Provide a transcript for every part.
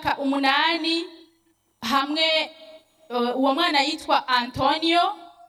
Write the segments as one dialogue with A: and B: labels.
A: imyaka umunani hamwe eh, uwo mwana yitwa antonio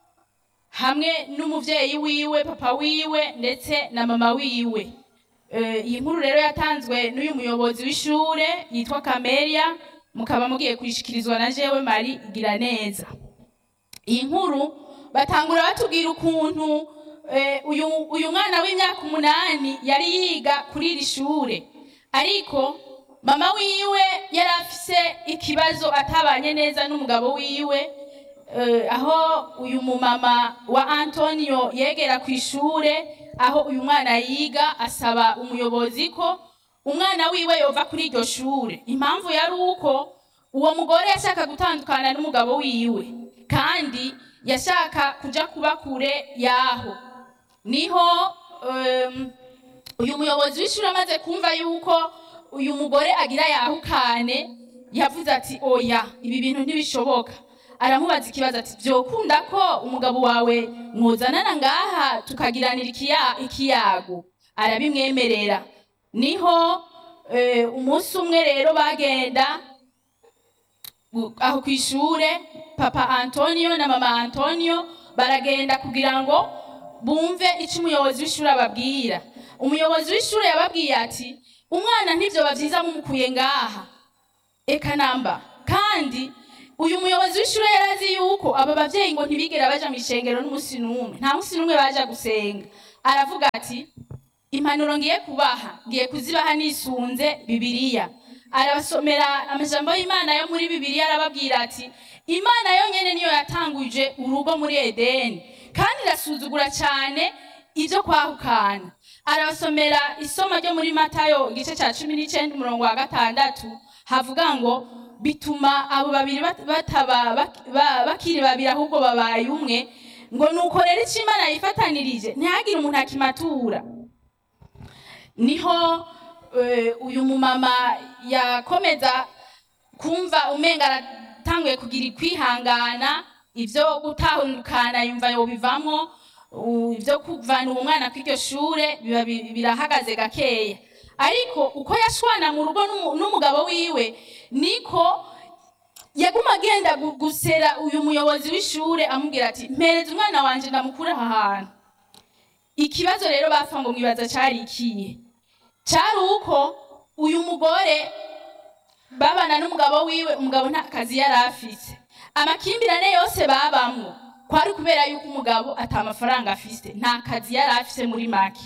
A: hamwe n'umuvyeyi wiwe papa wiwe ndetse na mama wiwe Eh, iyi nkuru rero yatanzwe n'uyu muyobozi w'ishure yitwa kameria mukaba mugiye kuyishikirizwa na jewe mari igira neza iyi nkuru batangura batubwira ukuntu eh, uyu, uyu mwana w'imyaka umunani yari yiga kuri iri shure ariko mama wiwe yari afise ikibazo atabanye neza n'umugabo wiwe eh, aho uyu mumama wa antonio yegera ku ishure aho uyu mwana yiga asaba umuyobozi ko umwana wiwe yova kuri iryo shure impamvu yari uko uwo mugore yashaka gutandukana n'umugabo wiwe kandi yashaka kuja kuba kure yaho niho um, uyu muyobozi w'ishuri amaze kumva yuko uyu mugore agira yahukane yavuze ati oya ibi bintu ntibishoboka aramubaza ikibazo ati byokunda ko umugabo wawe mwuzanana ngaha tukagiranira ikiya- ikiyago arabimwemerera niho eh, umunsi umwe rero bagenda gu- aho ku ishure papa antonio na mama antonio baragenda kugira ngo bumve icyo umuyobozi w'ishuri ababwira umuyobozi w'ishuri yababwiye ati umwana ntibyo byiza mumukuye ngaha eka namba kandi uyu muyobozi w'ishuri yari azi yuko aba bavyeyi ngo ntibigera baja mu ishengero n'umunsi n'umwe nta munsi n'umwe baja gusenga aravuga ati impanuro ngiye kubaha ngiye kuzibaha nisunze bibiliya arabasomera amajambo y'imana yo muri bibiliya arababwira ati imana yonyene niyo yatanguje urugo muri edeni kandi irasuzugura cyane ibyo kwahukana arabasomera isomo ryo muri matayo igice cya cumi n'icenda umurongo wa gatandatu havuga ngo bituma abo babiri bat- bataba bak- ba- bakiri babiri ahubwo babaye umwe ngo nuko rero icyo imana yifatanirije ntihagire umuntu akimatura niho eh, uyu mumama yakomeza kumva umenga aratanguye kugira kwihangana ibyo gutahukana yumva yobivamo u- ibyo kuvana uwo mwana kw'iryo shure biba bi- birahagaze gakeya ariko uko yashwana mu rugo n'umu- n'umugabo wiwe niko yaguma agenda gu- gusera uyu muyobozi w'ishure amubwira ati mpereza umwana wanje ndamukure aha hantu ikibazo rero bapfa ngo mwibaza cari ikihe cari uko uyu mugore babana n'umugabo wiwe umugabo nta kazi yari afise amakimbirane yose babamwo kwari kubera yuko umugabo ata mafaranga afise nta kazi yari afise muri make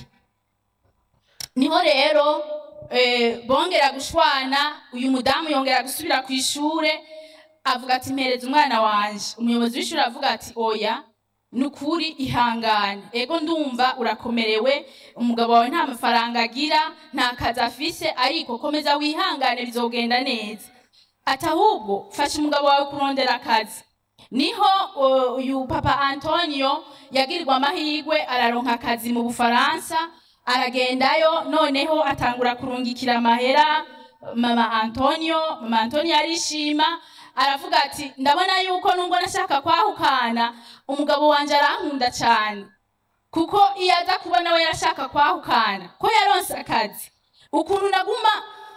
A: niho rero eh, bongera gushwana uyu mudamu yongera gusubira ku ishure avuga ati mpereza umwana wanje umuyobozi w'ishuri avuga ati oya nukuri ihangane ego ndumva urakomerewe umugabo wawe nta mafaranga agira nta kazi afise ariko komeza wihangane bizogenda neza ati ahubwo fasha umugabo wawe kurondera akazi niho uh, uyu papa antonio yagirirwa amahirwe araronka akazi mu bufaransa aragendayo noneho atangura kurungikira amahera mama antonio mama antonio arishima aravuga ati ndabona yuko nubwo nashaka kwahukana umugabo wanje arankunda cyane kuko iyo aza kuba nawe yarashaka kwahukana ko yaronse akazi ukuntu naguma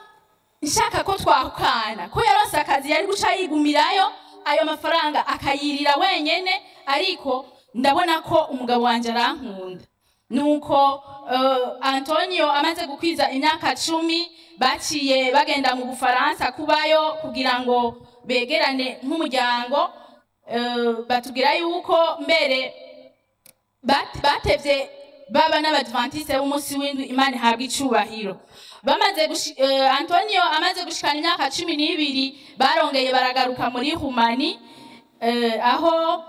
A: nshaka ko twahukana ko yaronse akazi yari guca yigumirayo ayo mafaranga akayirira wenyene ariko ndabona ko umugabo wanje arankunda nuko uh, antonio amaze gukwiza imyaka cumi baciye bagenda mu bufaransa kubayo kugira ngo begerane nk'umuryango uh, batubwira yuko mbere bat- batevye baba n'abadventiste b'umunsi w'indwi imana ihabwa icubahiro bamaze gushi- eh, antonio amaze gushikana imyaka cumi n'ibiri barongeye baragaruka muri humani eh, aho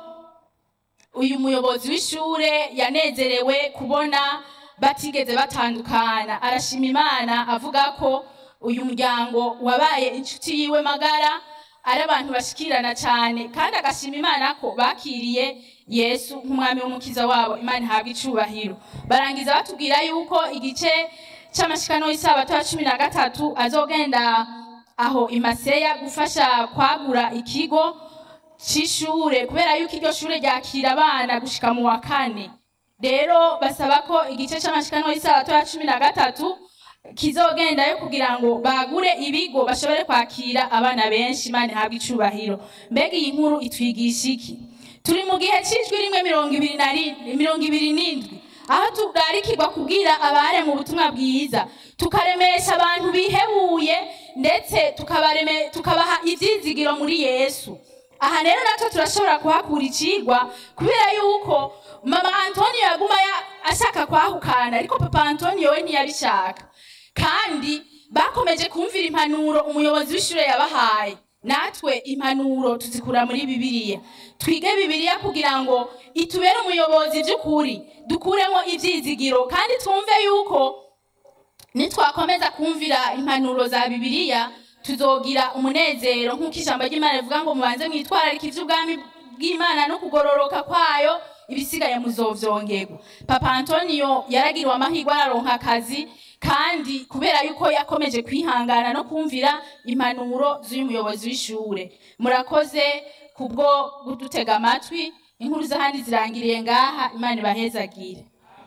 A: uyu muyobozi w'ishure yanezerewe kubona batigeze batandukana arashima imana avuga ko uyu muryango wabaye inshuti yiwe magara ari abantu bashikirana cyane kandi agashima imana ko bakiriye yesu nk'umwami w'umukiza wabo imana ihabwa icubahiro barangiza batubwira yuko igice c'amashikano y'isabato ya cumi na gatatu azogenda aho imaseya gufasha kwagura ikigo c'ishure kubera yuko iryo shure ryakira abana gushika mu wa kane rero basaba ko igice c'amashikano y'isabato ya cumi na gatatu kizogendayo kugira ngo bagure ibigo bashobore kwakira abana benshi imana ihabwe icubahiro mbega iyi nkuru itwigisha iki turi mu gihe cy'ijwi rimwe mirongo ibiri na ri- mirongo ibiri n'indwi aho turarikirwa kubwira abare mu butumwa bwiza tukaremesha abantu bihebuye ndetse tukabareme- tukabaha ibyizigiro muri yesu aha rero natwe turashobora kuhakura icigwa kubera yuko mama antonio yaguma ya- ashaka kwahukana ariko papa antonio we ntiyabishaka kandi bakomeje kumvira impanuro umuyobozi w'ishure yabahaye natwe impanuro tuzikura muri bibiliya twige bibiliya kugira ngo itubere umuyobozi by'ukuri dukuremo ibyizigiro kandi twumve yuko nitwakomeza kumvira impanuro za bibiliya tuzogira umunezero nk'uko ijambo ry'imana rivuga ngo mubanze mwitwararike iby'ubwami bw'imana no kugororoka kwayo ibisigaye muzovyongerwa papa antonio yaragiriwe amahirwe araronka akazi kandi kubera yuko yakomeje kwihangana no kumvira impanuro z'uyu muyobozi w'ishure murakoze kubwo kudutega amatwi inkuru z'ahandi zirangiriye ngaha imana ibahezagire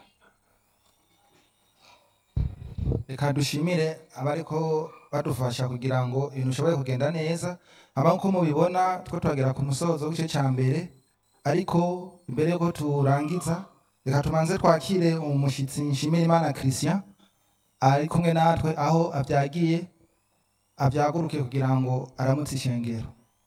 B: reka dushimire abariko badufasha kugira ngo ibintu bishobore kugenda neza aba nko mubibona two turagera ku musozo w'igice cya mbere ariko imbere yuko turangiza reka tumanze twakire umushyitsi nshimira imana christian ari kumwe natwe aho abyagiye abyaguruke kugira ngo aramutse ishengero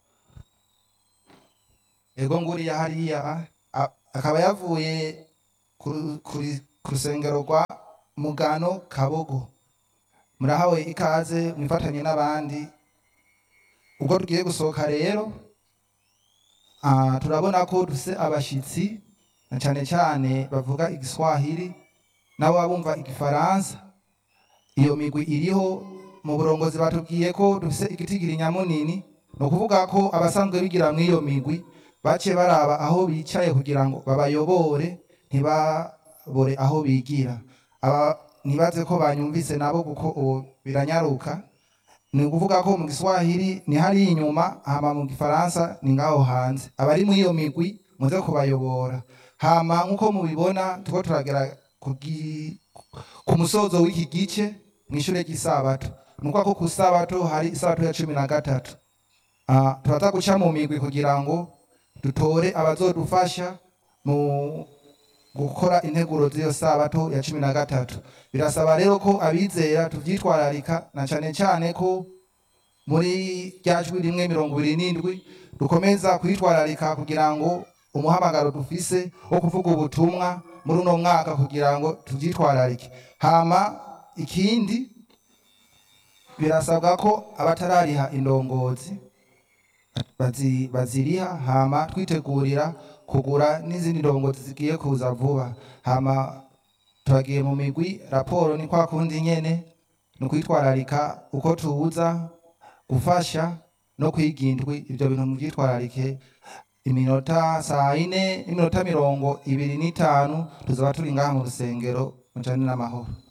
B: ego nguriya hariya a- akaba yavuye ku- kuri- ku rusengero rwa mugano kabogo murahawe ikaze mwifatanye n'abandi ubwo tugiye gusohoka rero ah, turabona ko dufise abashitsi na cyane cyane bavuga igiswahili nabo bumva igifaransa iyo migwi iriho mu burongozi batubwiye ko dufise igitigiri nyamunini ni ukuvuga ko abasanzwe bigira muri iyo migwi baciye baraba aho bicaye kugira ngo babayobore ntibabore aho bigira aba ntibaze ko banyumvise nabo kuko ubu biranyaruka ni ukuvuga ko mu giswahili ni hariya inyuma hama mu gifaransa ni ngaho hanze abari muri iyo migwi muze kubayobora hama nk'uko mubibona turiko turagera ku gi- ku musozo w'iki gice mu ishure ry'isabato ni ukuvuga ko ku sabato hari isabato ya cumi na gatatu Ah, turaza guca mu migwi kugira ngo dutore abazodufasha mu gukora integuro z'iyo sabato ya cumi na gatatu birasaba rero ko abizera tuvyitwararika na cane cane ko muri rya jwi rimwe mirongo ibiri n'indwi dukomeza kwitwararika kugira ngo umuhamagaro dufise wo kuvuga ubutumwa muri uno mwaka kugira ngo tuvyitwararike hama ikindi birasabwa ko abatarariha indongozi bazi- baziriha hama twitegurira kugura n'izindi ndongozi zigiye kuza vuba hama turagiye mu migwi raporo ni kwa kundi nyene ni ukwitwararika uko tuza gufasha no kwiga indwi ibyo bintu mubyitwararike iminota saa yine n'iminota mirongo ibiri n'itanu tuzaba turi ngaha mu rusengero mujane n'amahoro